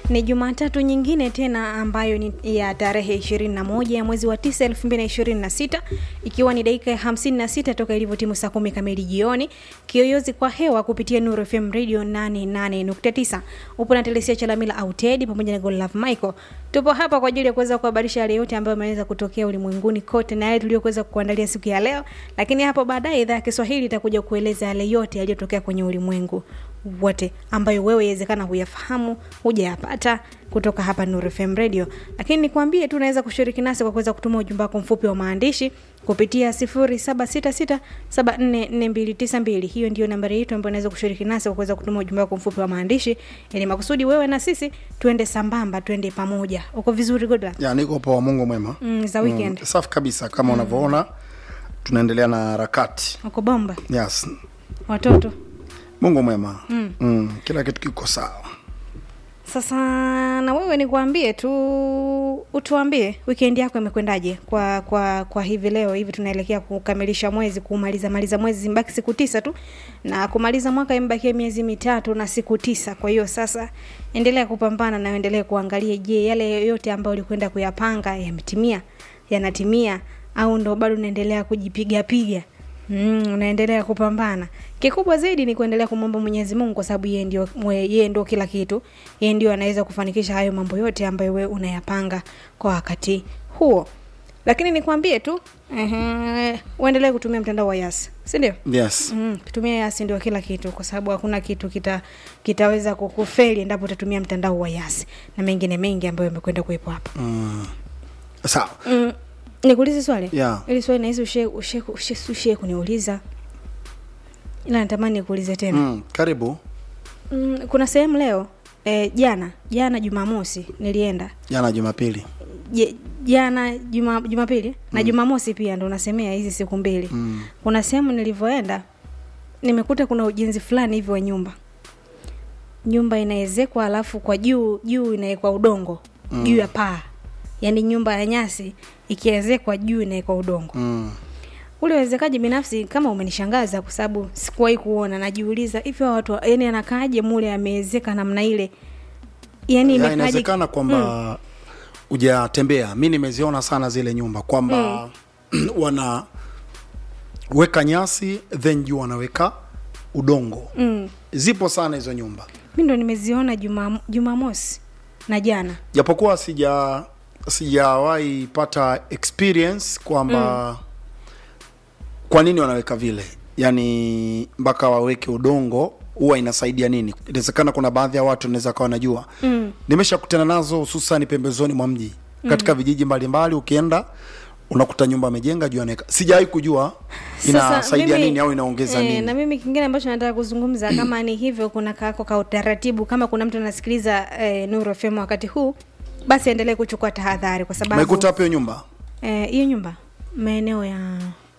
Ni Jumatatu nyingine tena ambayo ni ya tarehe 21 ya mwezi wa 9 2026, ikiwa ni dakika ya 56 toka ilivyotimu saa kumi kamili jioni. Kiyoyozi kwa hewa kupitia Nuru FM Radio 88.9. Upo na Telesia Chalamila Auted pamoja na Godlove Michael. Tupo hapa kwa ajili ya kuweza kuhabarisha yale yote ambayo yameweza kutokea ulimwenguni kote na yale tuliyokuweza kuandalia siku ya leo, lakini hapo baadaye idhaa ya Kiswahili itakuja kueleza yale yote yaliyotokea kwenye ulimwengu wote ambayo wewe inawezekana huyafahamu hujayapata kutoka hapa Nuru FM Radio. Lakini nikwambie tu unaweza kushiriki nasi kwa kuweza kutuma ujumbe wako mfupi wa maandishi kupitia 0766744292. Hiyo ndio nambari yetu ambayo unaweza kushiriki nasi kwa kuweza kutuma ujumbe wako mfupi wa maandishi, ili makusudi wewe na sisi tuende sambamba, tuende pamoja. Uko vizuri Godla? Ya, niko poa, Mungu mwema. Mm, za weekend. Mm, safi kabisa kama unavyoona tunaendelea na harakati. Uko bomba? Yes. Watoto? Mungu mwema. Mm. Mm, kila kitu kiko sawa. Sasa na wewe nikuambie tu, utuambie weekend yako imekwendaje kwa kwa kwa hivi leo hivi, tunaelekea kukamilisha mwezi, kumaliza maliza mwezi, zimbaki siku tisa tu, na kumaliza mwaka imebakia miezi mitatu na siku tisa. Kwa hiyo sasa endelea kupambana na endelea kuangalia, je, yale yote ambayo ulikwenda kuyapanga yametimia, yanatimia au ndo bado unaendelea kujipiga piga? Mm, unaendelea kupambana. Kikubwa zaidi ni kuendelea kumwomba Mwenyezi Mungu kwa sababu yeye ndio mwe- yeye ndio kila kitu. Yeye ndio anaweza kufanikisha hayo mambo yote ambayo wewe unayapanga kwa wakati huo. Lakini nikwambie tu, ehe, uendelee kutumia mtandao wa Yas. Si ndio? Yes. Mm, kutumia Yas ndio kila kitu kwa sababu hakuna kitu kita kitaweza kukufeli endapo utatumia mtandao wa Yas na mengine mengi ambayo yamekwenda kuwepo hapa. Mm. Sawa. Mm, nikuulize swali? Yeah. Ili swali nahisi ushe ushe ushe, ushe kuniuliza. Ila natamani nikuulize tena. Mm, karibu. Mm, kuna sehemu leo eh, jana jana Jumamosi nilienda Jana Jumapili. Je- jana juma, Jumapili na Jumamosi pia ndo nasemea hizi siku mbili. Mm. Kuna sehemu nilivyoenda nimekuta kuna ujenzi fulani hivi wa nyumba, nyumba inaezekwa alafu kwa juu juu inawekwa udongo Mm. juu ya paa, yaani nyumba ya nyasi ikiezekwa juu inawekwa udongo Mm. ule uwezekaji binafsi kama umenishangaza kwa sababu sikuwahi kuona. Najiuliza hivi hawa watu yani anakaaje mule ameezeka namna ile, yani Ya, imekaaje? inawezekana kwamba hujatembea. Mi nimeziona sana zile nyumba kwamba wana weka nyasi then juu wanaweka udongo. Mm. Zipo sana hizo nyumba. Mi ndo nimeziona juma Jumamosi na jana. japokuwa sija sijawahi pata experience kwamba kwa nini wanaweka vile yaani mpaka waweke udongo huwa inasaidia nini inawezekana kuna baadhi ya watu naweza kawa najua Mm. nimeshakutana nazo hususani pembezoni mwa mji katika vijiji mbalimbali ukienda unakuta nyumba amejenga juu anaweka sijawahi kujua inasaidia mimi- nini au inaongeza eh, nini Na mimi kingine ambacho nataka kuzungumza kama ni hivyo, kuna kako ka utaratibu, kama kuna mtu anasikiliza eh, Nuru FM wakati huu, basi endelee kuchukua tahadhari kwa sababu umekuta hapo hiyo nyumba Eh, hiyo nyumba maeneo ya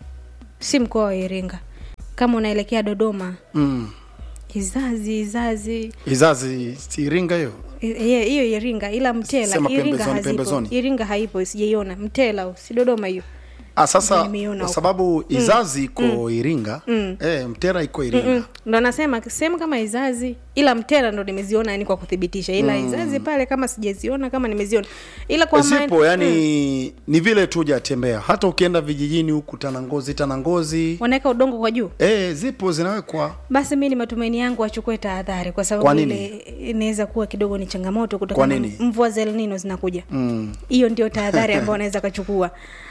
si mkoa wa Iringa, kama unaelekea Dodoma, mm. Izazi Izazi izazi si iringa hiyo I- hiyo hiyo Iringa, ila Mtela Sema Iringa pembezoni, hazipo. pembezoni. Iringa haipo, sijaiona. Mtela si Dodoma hiyo. Ah, sasa Nimeiona kwa huko. sababu izazi iko Iringa eh, Mtera iko Iringa Mm, ndo nasema sehemu kama Izazi, ila Mtela ndo nimeziona yani kwa kuthibitisha, ila Izazi pale kama sijaziona kama nimeziona, ila kwa maana- zipo yani ni vile tu hujatembea hata ukienda vijijini huku Tanangozi Tanangozi wanaweka udongo kwa juu. eh, zipo zinawekwa Basi mi ni matumaini yangu wachukue tahadhari, kwa sababu Kwa nini? ile inaweza kuwa kidogo ni changamoto Kwa kutokana na nini? mvua za El Nino zinakuja. mm. Hiyo ndio tahadhari ambayo wanaweza kachukua.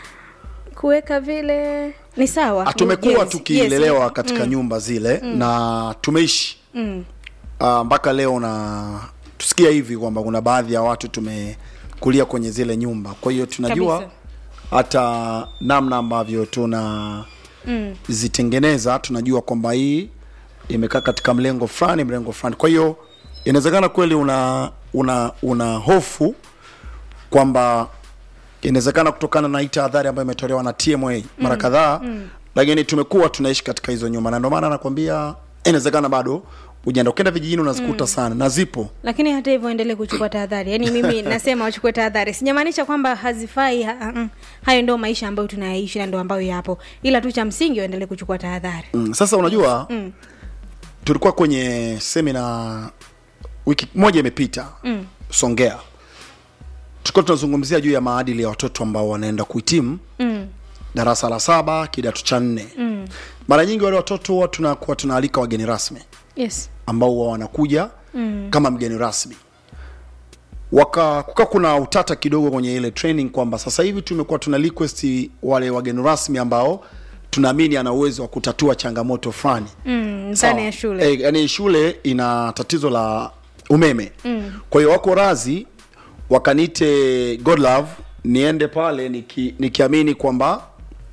Kuweka vile ni sawa. Ah, tumekuwa Yes, tukilelewa yes. katika nyumba zile na tumeishi Mm. Ah, mpaka leo na tusikia hivi kwamba kuna baadhi ya watu tumekulia kwenye zile nyumba kwa hiyo tunajua Kabisa. hata namna ambavyo tuna Mm. zitengeneza tunajua kwamba hii imekaa katika mlengo fulani mlengo fulani kwa hiyo inawezekana kweli una una una hofu kwamba inawezekana kutokana na hii tahadhari ambayo imetolewa na TMA mara kadhaa lakini tumekuwa tunaishi katika hizo nyumba na ndio maana nakwambia inawezekana bado ujaenda ukienda vijijini unazikuta sana na zipo Lakini hata hivyo endelee kuchukua tahadhari. Yaani mimi nasema wachukue tahadhari. Sijamaanisha kwamba hazifai. Ha, ha, mm. hayo ndio maisha ambayo tunayaishi na ndio ambayo yapo, ila tu cha msingi waendelee kuchukua tahadhari. mm. sasa unajua tulikuwa kwenye semina wiki moja imepita Mm. songea tulikuwa tunazungumzia juu ya maadili ya watoto ambao wanaenda kuhitimu mm. darasa la saba kidato cha nne mm. mara nyingi wale watoto huwa tunakuwa tunaalika wageni rasmi yes ambao huwa wanakuja mm. kama mgeni rasmi waka kuka kuna utata kidogo kwenye ile training kwamba sasa hivi tumekuwa tuna request wale wageni rasmi ambao tunaamini ana uwezo wa kutatua changamoto fulani mm, Sawa. ndani ya shule Eh, yani shule ina tatizo la umeme mm. kwa hiyo wako razi wakaniite godlove niende pale niki, nikiamini kwamba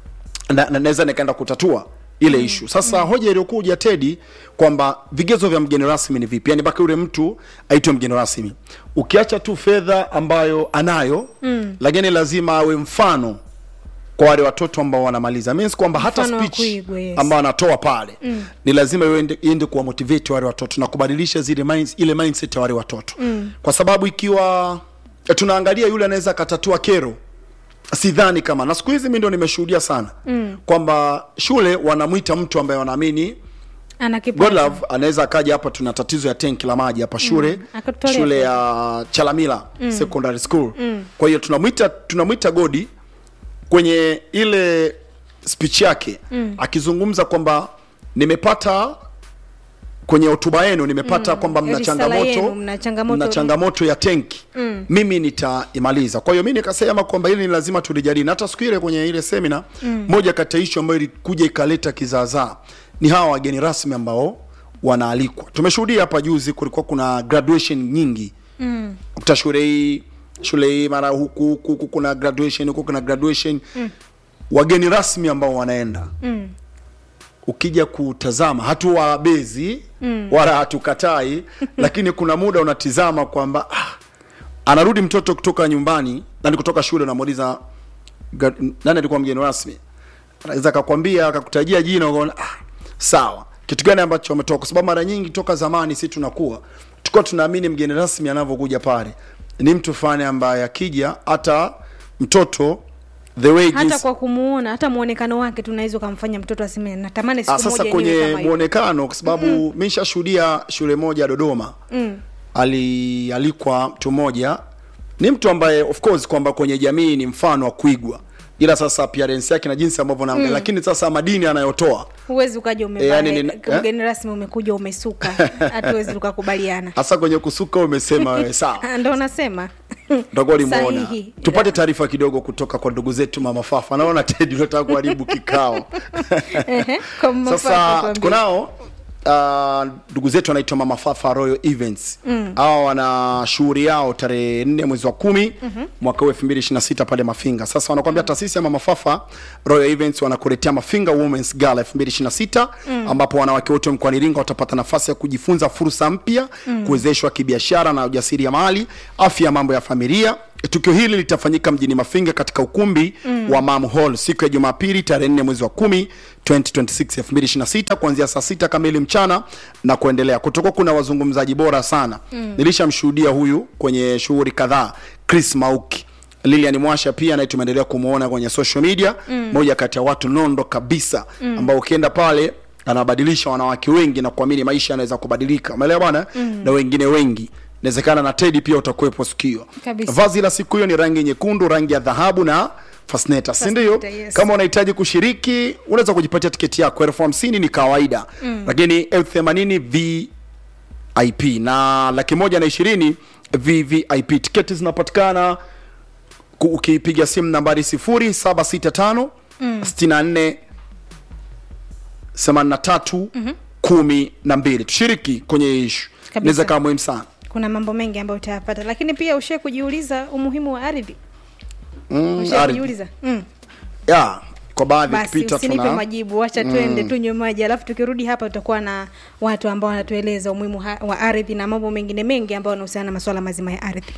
na- na- naweza nikaenda kutatua ile mm. ishu sasa mm. hoja iliyokuja tedi kwamba vigezo vya mgeni rasmi ni vipi yani mpaka yule mtu aitwe mgeni rasmi ukiacha tu fedha ambayo anayo mm. lakini lazima awe mfano kwa wale watoto ambao wanamaliza means kwamba hata Mfano wa speech kuigwa, yes. ambao anatoa pale mm. ni lazima iende, iende kuwa motivate wale watoto na kubadilisha zile minds, ile mindset ya wale watoto mm. kwa sababu ikiwa eh, tunaangalia yule anaweza akatatua kero sidhani kama na siku hizi mi ndo nimeshuhudia sana mm. kwamba shule wanamwita mtu ambaye wanaamini ana kipaji. Godlove anaweza akaja hapa, tuna tatizo ya tenki la maji hapa shule mm. Akatutolea shule fedha. ya Chalamila mm. secondary school mm. kwa hiyo tunamwita tunamwita Godi kwenye ile speech yake mm. akizungumza kwamba nimepata kwenye hotuba yenu nimepata mm. kwamba mna Risala changamoto yenu, mna changamoto- mna changamoto ya tenki mm. mimi nitaimaliza kwa hiyo mi nikasema kwamba hili ni lazima tulijadili na hata siku ile kwenye ile semina mm. moja kati ya ishu ambayo ilikuja ikaleta kizaazaa ni hawa wageni rasmi ambao wanaalikwa tumeshuhudia hapa juzi kulikuwa kuna graduation nyingi mm. kuta shule hii shule hii mara huku huku huku kuna graduation huku kuna graduation mm. wageni rasmi ambao wanaenda Mm. ukija kutazama hatuwabezi mm. wala hatukatai lakini kuna muda unatizama kwamba ah, anarudi mtoto kutoka nyumbani nani kutoka shule unamuuliza "Ga- nani alikuwa mgeni rasmi anaweza akakwambia akakutajia jina ukaona ah, sawa kitu gani ambacho ametoka kwa sababu mara nyingi toka zamani si tunakuwa tulikuwa tunaamini mgeni rasmi anavyokuja pale ni mtu fulani ambaye akija hata mtoto the way hata jinsi- kwa kumuona hata muonekano wake tunaweza ukamfanya mtoto aseme natamani siku Ah, sasa moja niwe kwenye kama yule." muonekano kwa sababu mm. mi nishashuhudia shule moja Dodoma mm. alialikwa mtu mmoja ni mtu ambaye of course kwamba kwenye jamii ni mfano wa kuigwa ila sasa appearance yake na jinsi ambavyo naangalia mm. lakini sasa madini anayotoa huwezi ukaja umevaa Eh, yani nina- eh? mgeni rasmi umekuja umesuka hatuwezi tukakubaliana hasa kwenye kusuka umesema wewe sawa Ah, ndo nasema utakuwa limuona Sahihi. tupate taarifa kidogo kutoka kwa ndugu zetu mama fafa naona tedi unataka kuharibu kikao Ehe, kwa mafaka sasa tuambie. tuko nao ah, ndugu zetu wanaitwa mama fafa royal events hawa wana shughuli yao tarehe nne mwezi wa kumi mwaka huu elfu mbili ishirini na sita pale mafinga sasa wanakuambia taasisi ya mama fafa royal events wanakuletea mafinga womens gala elfu mbili ishirini na sita ambapo wanawake wote mkoani iringa watapata nafasi ya kujifunza fursa mpya kuwezeshwa kibiashara na ujasiriamali afya ya mambo ya familia tukio hili litafanyika mjini mafinga katika ukumbi mm. wa mam hall siku ya jumapili tarehe 4 mwezi wa 10 2026 2026 kuanzia saa sita kamili mchana na kuendelea kutokuwa kuna wazungumzaji bora sana mm. nilishamshuhudia huyu kwenye shughuli kadhaa chris mauki lilian mwasha pia naye tumeendelea kumwona kwenye social media mm. moja kati ya watu nondo kabisa mm. ambao ukienda pale anabadilisha wanawake wengi na kuamini maisha yanaweza kubadilika umeelewa bwana mm. na wengine wengi inawezekana na tedi pia utakuwepo siku hiyo Kabisa. vazi la siku hiyo ni rangi nyekundu rangi ya dhahabu na fasneta si ndio Fasneta, yes. kama unahitaji kushiriki unaweza kujipatia tiketi yako elfu hamsini ni kawaida mm. lakini elfu themanini vip na laki moja na ishirini vvip tiketi zinapatikana ku- ukipiga simu nambari sifuri saba sita tano sitini na nne themanini na tatu kumi na mbili tushiriki kwenye ishu Kabisa. inaweza kawa muhimu sana kuna mambo mengi ambayo utayapata lakini pia ushie kujiuliza umuhimu wa ardhi mm, ushie ardhi. kujiuliza mm. ya kwa baadhi basi ukipita usinipe tuna majibu wacha twende tunywe maji alafu tukirudi hapa tutakuwa na watu ambao wanatueleza umuhimu ha- wa ardhi na mambo mengine mengi ambayo yanahusiana na masuala mazima ya ardhi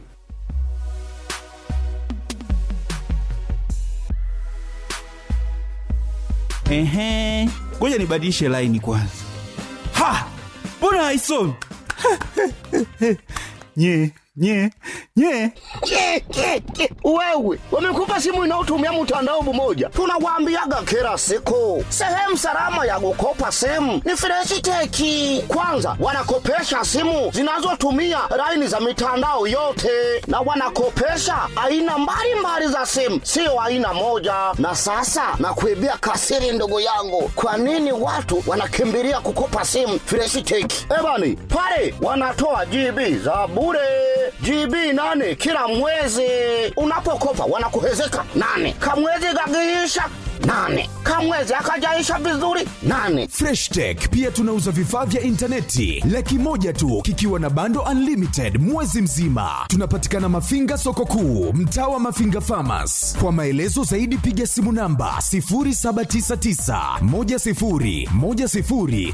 Ehe, ngoja nibadilishe laini kwanza. Ha, mbona haisomi? nye nye nye Ke, ke, ke. Wewe wamekupa simu inayotumia mtandao mmoja, tunawaambiaga kila siku, sehemu salama ya kukopa simu ni Freshiteki. Kwanza wanakopesha simu zinazotumia laini za mitandao yote, na wanakopesha aina mbalimbali za simu, sio aina moja. Na sasa nakuibia kasiri, ndugu yangu, kwa nini watu wanakimbilia kukopa simu Freshiteki? Ebani pale wanatoa GB za bure GB nane kila mwezi. Unapokopa wanakuhezeka nane, kamwezi kakiisha nane, kamwezi akajaisha vizuri nane. Fresh Tech pia tunauza vifaa vya intaneti laki moja tu kikiwa na bando unlimited mwezi mzima. Tunapatikana Mafinga soko kuu, mtaa wa Mafinga Farmers. Kwa maelezo zaidi piga simu namba 0799 10 10 00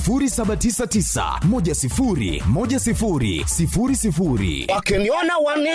0799 10 10 00. Wakiniona wani